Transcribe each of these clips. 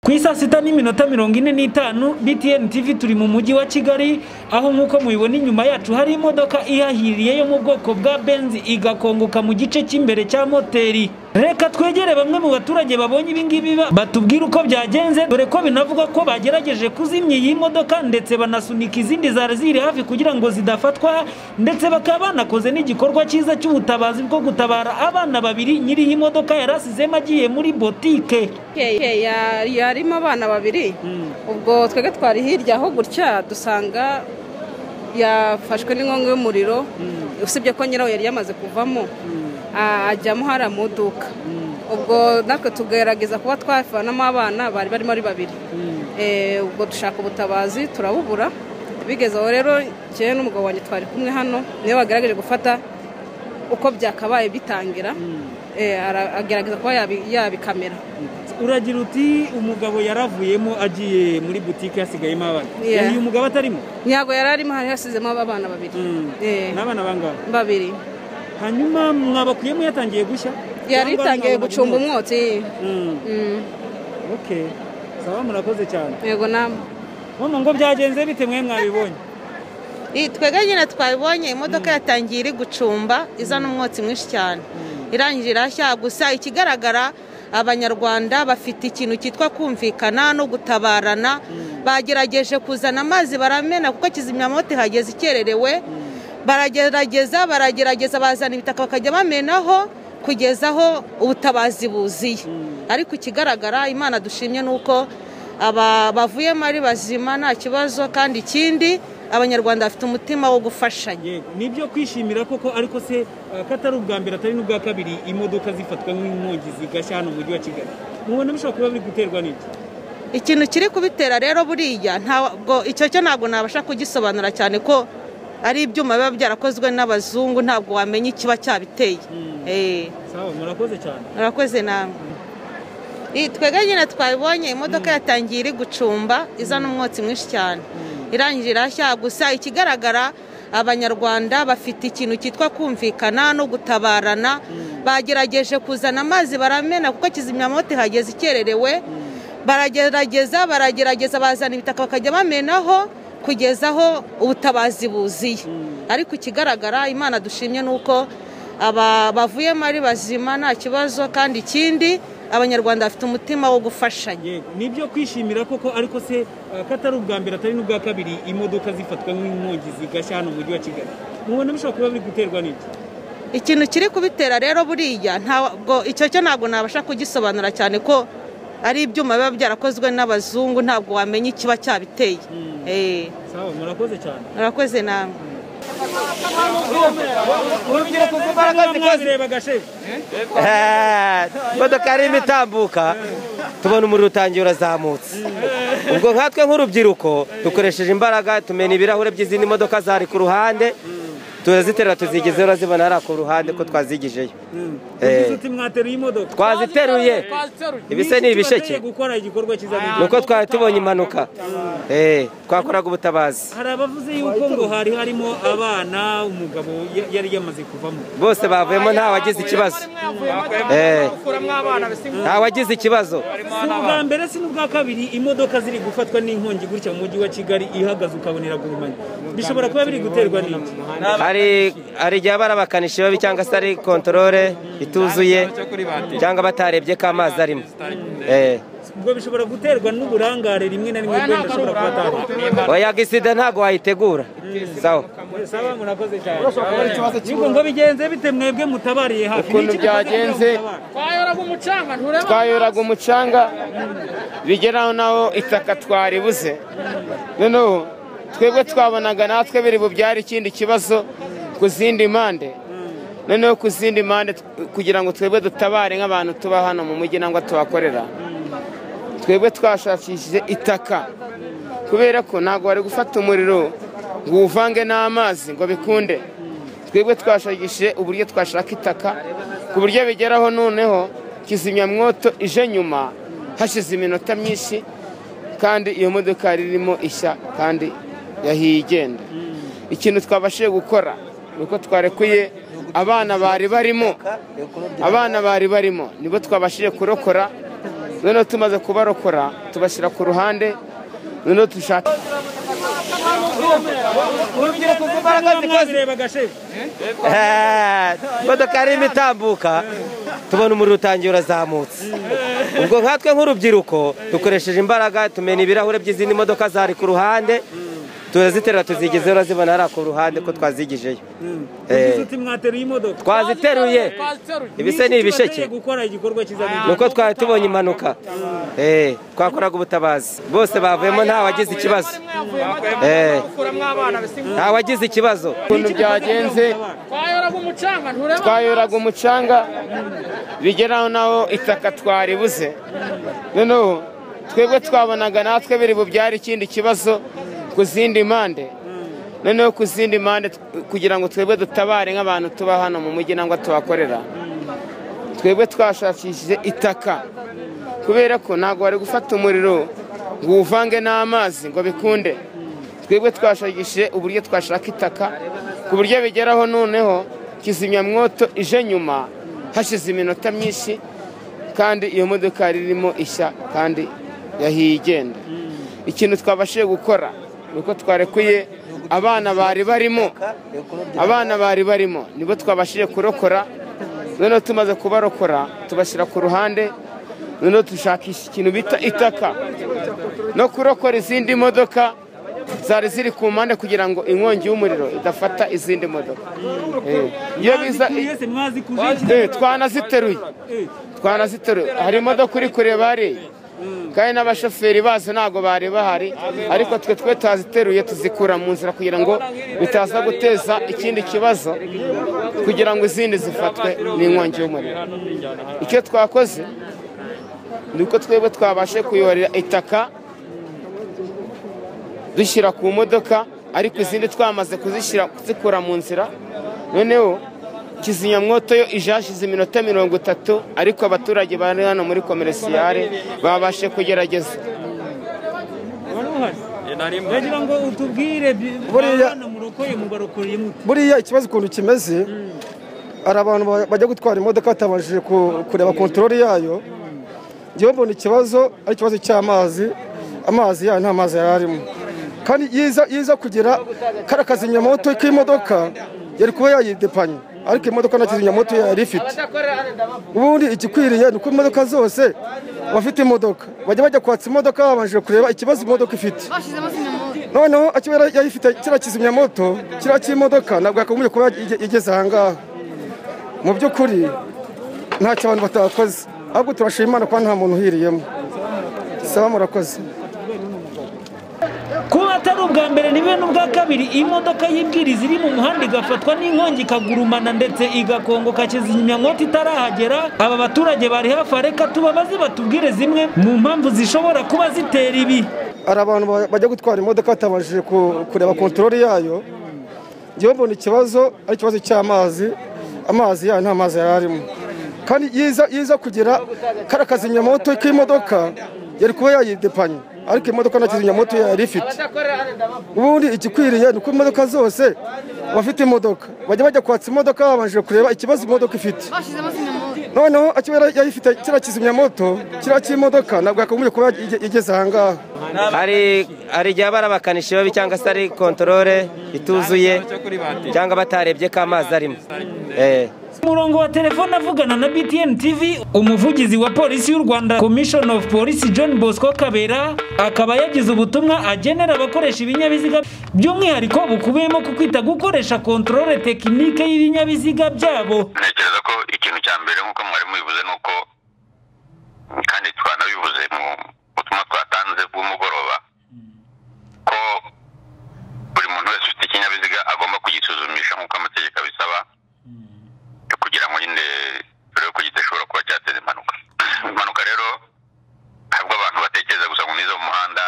ku isaa sita n'iminota mirongo ine n'itanu btn tv turi mu mujyi wa kigali aho nk'uko mubibona inyuma yacu hari imodoka ihahiriye yo mu bwoko bwa benzi igakongoka mu gice cy'imbere cya moteri reka twegere bamwe mu baturage babonye ibingibi batubwire uko byagenze dore ko binavuga ko bagerageje kuzimya iyi modoka ndetse banasunika izindi zari ziri hafi kugira ngo zidafatwa ndetse bakaba banakoze n'igikorwa cyiza cy'ubutabazi bwo gutabara abana babiri nyiri iyi modoka yarasizemo agiye muri botike yarimo abana babiri ubwo twebwe twari hirya aho gutya dusanga yafashwe n'inkongi y'umuriro usibye ko nyirawo yari yamaze kuvamo ajyamo hariya mu iduka ubwo natwe tugerageza kuba twavanamo abana bari barimo ari babiri ubwo dushaka ubutabazi turabubura bigeze aho rero njyewe n'umugabo wanjye twari kumwe hano niyo bagerageje gufata uko byakabaye bitangira agerageza kuba yabikamera uragira uti umugabo yaravuyemo agiye muri butike hasigayemo abana uyu mugabo atarimo ntabwo yari arimo hari hasizemo abana babiri n'abana bangahe babiri hanyuma mwabakuyemo yatangiye gushya yari itangiye gucunga umwotsi oke saba murakoze cyane yego namwe mama ngo byagenze bite mwe mwabibonye twebwe nyine twabibonye imodoka yatangiye iri gucumba izana umwotsi mwinshi cyane irangije irashya gusa ikigaragara abanyarwanda bafite ikintu cyitwa kumvikana no gutabarana bagerageje kuzana amazi baramena kuko kizimyamoto ihageze ikererewe baragerageza baragerageza bazana ibitaka bakajya bamenaho kugeza aho ubutabazi buziye ariko ikigaragara imana dushimye ni uko bavuyemo ari bazima nta kibazo kandi ikindi abanyarwanda bafite umutima wo gufashanya ni ibyo kwishimira koko ariko se ko atari ubwa mbere atari n'ubwa kabiri imodoka zifatwa nk'inkongi zigashya hano mu mujyi wa kigali mubona bishobora kuba biri guterwa n'iki ikintu kiri kubitera rero buriya ntabwo icyo cyo ntabwo nabasha kugisobanura cyane ko ari ibyuma biba byarakozwe n'abazungu ntabwo wamenya ikiba cyabiteye murakoze cyane murakoze namwe twebwe nyine twabibonye imodoka yatangiye iri gucumba izana umwotsi mwinshi cyane irangije irashya gusa ikigaragara abanyarwanda bafite ikintu cyitwa kumvikana no gutabarana bagerageje kuzana amazi baramena kuko kizimyamoto ihageze ikererewe baragerageza baragerageza bazana ibitaka bakajya bamenaho kugeza aho ubutabazi buziye ariko ikigaragara imana dushimye ni uko bavuyemo ari bazima nta kibazo kandi ikindi abanyarwanda bafite umutima wo gufashanya ni ibyo kwishimira koko ariko se ko atari ubwa mbere atari n'ubwa kabiri imodoka zifatwa nk'inkongi zigashya hano mu mujyi wa kigali mubona bishobora kuba biri guterwa n'iki ikintu kiri kubitera rero buriya ntabwo icyo cyo ntabwo nabasha kugisobanura cyane ko ari ibyuma biba byarakozwe n'abazungu ntabwo wamenya ikiba cyabiteye murakoze cyane murakoze namwe urubyiruko rw'imbaraga zikoze imodoka yari irimo itambuka tubona umuriro utangiye urazamutse ubwo nkatwe nk'urubyiruko dukoresheje imbaraga tumena ibirahure by'izindi modoka zari ku ruhande turaziterura tuzigezeho urazibona hariya ku ruhande ko twazigijeyo twaziteruye ibise ni ibisheke ni uko twari tubonye impanuka twakoraga ubutabazi hari abavuze yuko ngo hari harimo abana umugabo yari yamaze kuvamo bose bavuyemo nta wagize ikibazo nta wagize ikibazo si ubwa mbere si n'ubwa kabiri imodoka ziri gufatwa n'inkongi gutya mu mujyi wa kigali ihagaze ukabona iragurumanya bishobora kuba biri guterwa n'iki hari igihe aba ari abakanishi babi cyangwa se ari kontorore ituzuye cyangwa batarebye ko amazi arimo ubwo bishobora guterwa n'uburangare rimwe na rimwe rwenda ashobora kuba atari oyaga isida ntabwo wayitegura sawa sawa murakoze cyane nubwo ngo bigenze bite mwebwe mutabariye hafi ukuntu byagenze twayoraga umucanga bigeraho naho itaka twaribuze noneho twebwe twabonaga natwe biri bubyare ikindi kibazo ku zindi mpande noneho ku zindi mpande kugira ngo twebwe dutabare nk'abantu tuba hano mu mujyi nangwa tuhakorera twebwe twashakishije itaka kubera ko ntabwo bari gufata umuriro ngo uvange n'amazi ngo bikunde twebwe twashakishije uburyo twashaka itaka ku buryo bigeraho noneho kizimyamwoto ije nyuma hashize iminota myinshi kandi iyo modoka yari irimo ishya kandi yahigenda ikintu twabashije gukora ni uko twarekuye abana bari barimo abana bari barimo nibo twabashije kurokora noneho tumaze kubarokora tubashyira ku ruhande noneho dushaka urubyiruko imbaraga zikoze. Eh, imodoka yarimo itambuka tubona umuriro utangiye urazamutse ubwo nkatwe nk'urubyiruko dukoresheje imbaraga tumena ibirahure by'izindi modoka zari ku ruhande turaziterura tuzigezeho urazibona hariya ku ruhande ko twazigijeyo Eh, uti mwateruye imodoka twaziteruye ibise ni ibisheke Kibateye gukora igikorwa ni kizagira uko twari tubonye impanuka Eh, twakoraga ubutabazi bose bavuyemo nta wagize ikibazo Eh, nta wagize ikibazo ukuntu byagenze twayoraga umucanga bigeraho naho itaka twaribuze noneho twebwe twabonaga natwe biri bubyare ikindi kibazo ku zindi mpande noneho ku zindi mpande kugira ngo twebwe dutabare nk'abantu tuba hano mu mujyi nangwa tuhakorera twebwe twashakishije itaka kubera ko ntabwo wari gufata umuriro ngo uwuvange n'amazi ngo bikunde twebwe twashakishije uburyo twashaka itaka ku buryo bigeraho noneho kizimyamwoto ije nyuma hashize iminota myinshi kandi iyo modoka yari irimo ishya kandi yahiye igenda ikintu twabashije gukora ni uko twarekuye abana bari barimo abana bari barimo nibo twabashije kurokora noneho tumaze kubarokora tubashyira ku ruhande noneho dushakisha ikintu bita itaka no kurokora izindi modoka zari ziri ku mpande kugira ngo inkongi y'umuriro idafata izindi modoka Eh, iyo biza mwese mwazikuje Eh, twanaziteruye twanaziteruye hari imodoka uri kureba hariya kandi n'abashoferi bazo ntabwo bari bahari ariko twe twe taziteruye tuzikura mu nzira kugira ngo bitaza guteza ikindi kibazo kugira ngo izindi zifatwe n'inkongi y'umuriro icyo twakoze ni uko twebwe twabashe kuyorera itaka dushyira ku modoka ariko izindi twamaze kuzishyira zikura mu nzira noneho kizimyamwoto yo ije hashize iminota mirongo itatu ariko abaturage bari hano muri komeresiyare babashe kugerageza wari uhari ndagira ngo utubwire bi- Buriya- abana murokoye mubarokoreye mute buriya ikibazo ukuntu kimeze hari abantu ba- bajya gutwara imodoka batabashije ku- kureba kontorori yayo ngewe mbona ikibazo ari ikibazo cy'amazi amazi yayo nta mazi yari arimo kandi yiza yiza kugera kariya kazimyamoto k'imodoka yari kuba yayidepanye ariko iyi modoka nta kizimyamoto yari ifite ubundi igikwiriye ni uko imodoka zose abafite imodoka bajya bajya kwatsa imodoka babanje kureba ikibazo imodoka ifite noneho akibera yayifite kiriya kizimyamoto kiriya cy'imodoka ntabwo yakagombye kuba ige- igeze aha ngaha mu by'ukuri ntacyo abantu batakoze ahubwo turashima imana kuba nta muntu uhiriyemo saba murakoze kuba atari ubwa mbere nibe n'ubwa kabiri imodoka y'ibwiriza iri mu muhanda igafatwa n'inkongi ikagurumana ndetse igakongoka kizimyamwoto itarahagera aba baturage bari hafi reka tubabaze batubwire zimwe mu mpamvu zishobora kuba zitera ibi hari abantu ba- bajya gutwara imodoka batabashije ku- kureba kontorori yayo ngewe mbona ikibazo ari ikibazo cy'amazi amazi yayo nta mazi yari arimo kandi yiza yiza kugera kariya kazimyamoto k'imodoka yari kuba yayidepanye ariko iyi modoka nta kizimyamoto yari ifite ubundi igikwiriye ni uko imodoka zose abafite imodoka bajya bajya kwatsa imodoka babanje kureba ikibazo imodoka ifite noneho akibera yayifite kiriya kizimyamoto kiriya cy'imodoka ntabwo yakagombye kuba ige- igeze aha ngaha hari hari igihe aba ari abakanishi babi cyangwa se ari kontorore ituzuye cyangwa batarebye ko amazi arimo Eh, umurongo wa telefone avugana na btn tv umuvugizi wa polisi y'u rwanda commission of police john bosco kabera akaba yagize ubutumwa agenera abakoresha ibinyabiziga by'umwihariko bukubiyemo ku kwita gukoresha kontorore tekinike y'ibinyabiziga byabo ntekereza ko ikintu cya mbere nk'uko mwari mubivuze ni uko kandi twanabivuze mu butumwa twatanze bw'umugoroba ko buri muntu wese ufite ikinyabiziga agomba kugisuzumisha nk'uko amategeko abisaba kugira ngo nyine turebe ko kidashobora kuba cyateza impanuka impanuka rero ntabwo abantu batekereza gusa ngo nize mu muhanda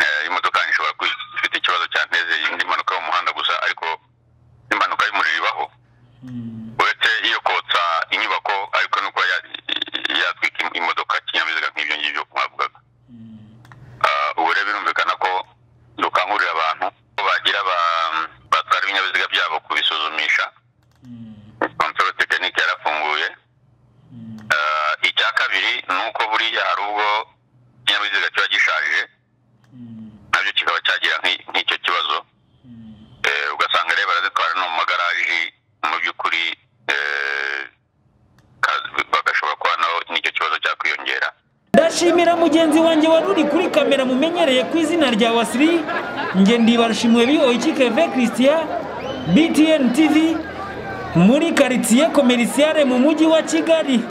eh, imodoka yanjye ishobora kuba ifite ikibazo cyanteze indi mpanuka yo mu muhanda gusa ariko impanuka y'umuriro ibaho uretse iyo kotsa inyubako ariko no kuba yatwika imodoka kinyabiziga nk'ibyo ngibyo mwavugaga ndashimira mugenzi wanjye wari uri kuri kamera mumenyereye ku izina rya wasiri nge ndibarashimiwe bihoye ikikeve christian btn tv muri karitsiye komerisiyare mu mujyi wa kigali